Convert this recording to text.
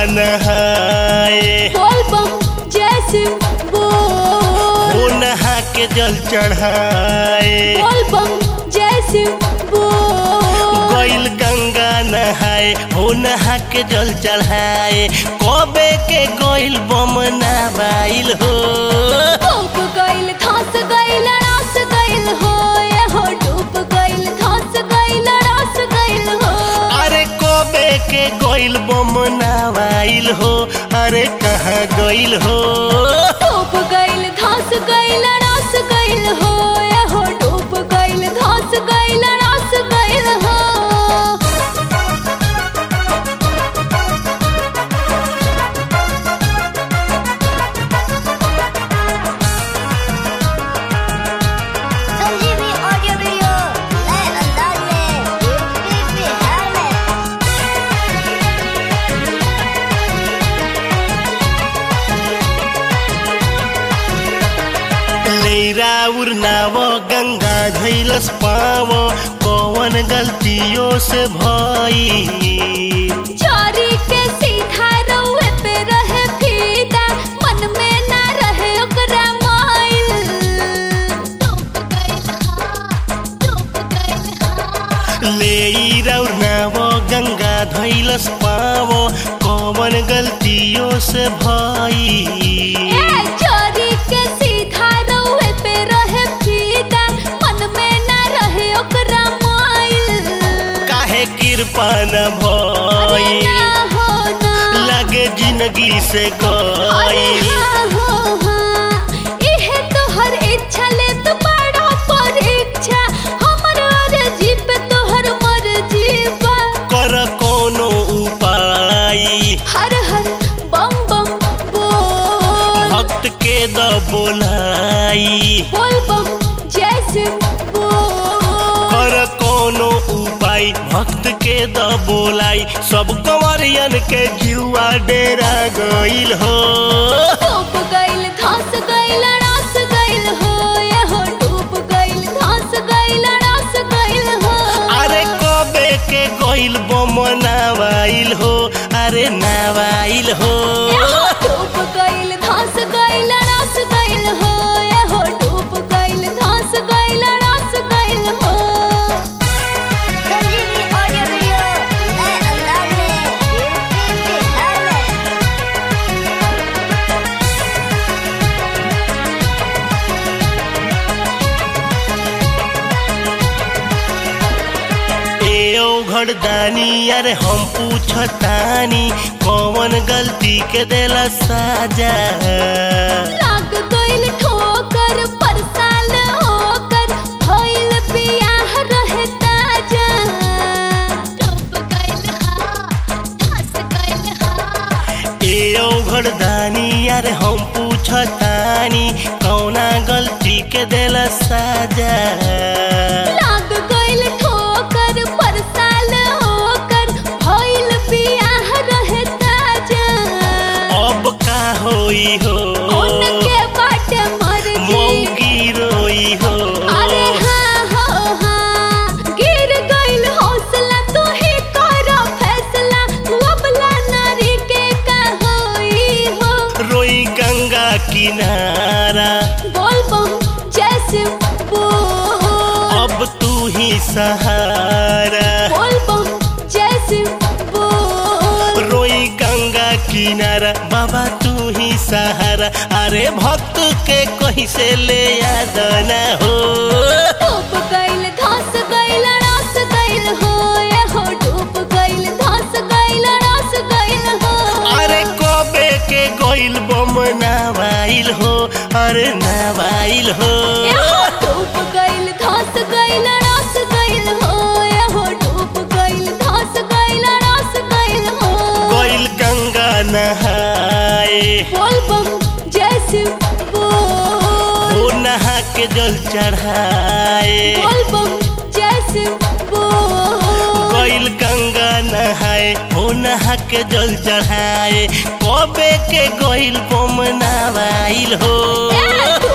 नहाए बोल बम जैसे बोल हो नहा के जल चढ़ाए बोल बम जैसे बोल गइल गंगा नहाए हो नहा के जल चढ़ाए कबे के गइल बम नवाइल हो डूब गइल धंस गइल रास गइल हो ये हो डूब गइल धंस गइल रास गइल हो अरे कबे के गइल बम नवाइल हो अरे कहाँ गइल हो डूब गइल धंस गइल रास गइल हो ये हो डूब गइल धंस गइल रास गइल हो संजीवनी ऑडियो वीडियो नए अंदाज में यूपी बिहार में लेरा उड़नाव गंगा धैलस पाव कौन गलतियों से भई चोरी के सीधा रउए पे रहे फीदा मन में ना रहे ओकरा माइल डूब गइल हाँ डूब गइल हाँ लेरा उड़नाव गंगा धैलस पाव कौन गलतियों से भई ए चोरी के सीधा रउए पे रहे फीदा मन में ना रहे ओकरा माइल काहे कृपा न अरे भई ना हो ना लगे जिंदगी से अरे गई हाँ हो हाँ इहे तोहर इच्छा ले तो बड़ा परीक्षा हमर अर्जी पे तोहर मर्जी बा कर कोनो उपाय हर हर बम बम बोल भक्त के द बोलाई बोल बम जैसे बोल कर कोनो उपाय भक्त के द बोलाई सब कंवरियन के जुआ डेरा गइल हो डूब गइल धंस गइल रास गइल हो ये हो डूब गइल धंस गइल रास गइल हो अरे कबे के गइल बम नावाइल हो अरे नावाइल हो डूब गइल धंस गइल रास गइल हो ये हो डूब गइल धंस गइल रास गइल हो संजीवनी ऑडियो वीडियो नए अंदाज में यूपी बिहार में ए ओ घरदानी अरे हम पूछतानी कौन गलती के देला साजा लाग गइल ठोकर पर साल होकर भइल बियाह रहे ताजा डूब गइल हाँ धंस गइल हाँ ए ओ घरदानी अरे हम पूछतानी कौना गलती के देला साजा लाग गइल ठोकर पर साल होकर भइल बियाह रहे ताजा अब का होई हो उनके बाटे मर्जी मौगी रोई हो अरे हाँ हो हाँ गिर गइल हौसला तू ही कर फैसला अबला नारी के का होई हो रोई गंगा किनारा बोल बम जैसे बोल अब तू ही सहारा बोल बम जैसे बोल रोई गंगा किनारा बाबा तू ही सहारा अरे भक्त के कहीं से ले याद न हो डूब गइल धंस गइल रास गइल हो ये हो डूब गइल धंस गइल रास गइल हो अरे कबे के गइल बम नावाइल हो अरे नावाइल हो ये हो डूब गइल धंस गइल रास गइल हो ये हो डूब गइल धंस गइल रास गइल हो गइल गंगा नहाए बोल बम जैसे बोल हो नहा के जल चढ़ाए बोल बम जैसे बोल गइल गंगा नहाए हो नहा के जल चढ़ाए कबे के गइल बम नावाइल हो ए,